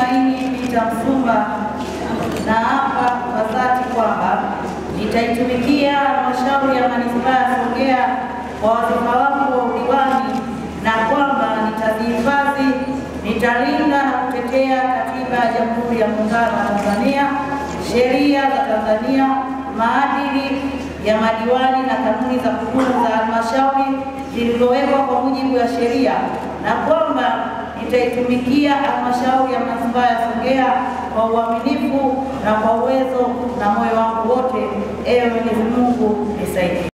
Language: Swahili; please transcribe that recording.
Tumaini Peter Msumba naapa kwa dhati kwamba nitaitumikia halmashauri ya manispaa ya Songea kwa wadhifa wangu wa udiwani na kwamba nitazihifadhi, nitalinda na kutetea katiba ya Jamhuri ya Muungano wa Tanzania, sheria za Tanzania, maadili ya madiwani na kanuni za kudumu za halmashauri zilizowekwa kwa mujibu wa sheria na kwamba nitaitumikia halmashauri ya manispaa ya Songea kwa uaminifu na kwa uwezo na moyo wangu wote. Ewe Mwenyezi Mungu nisaidie.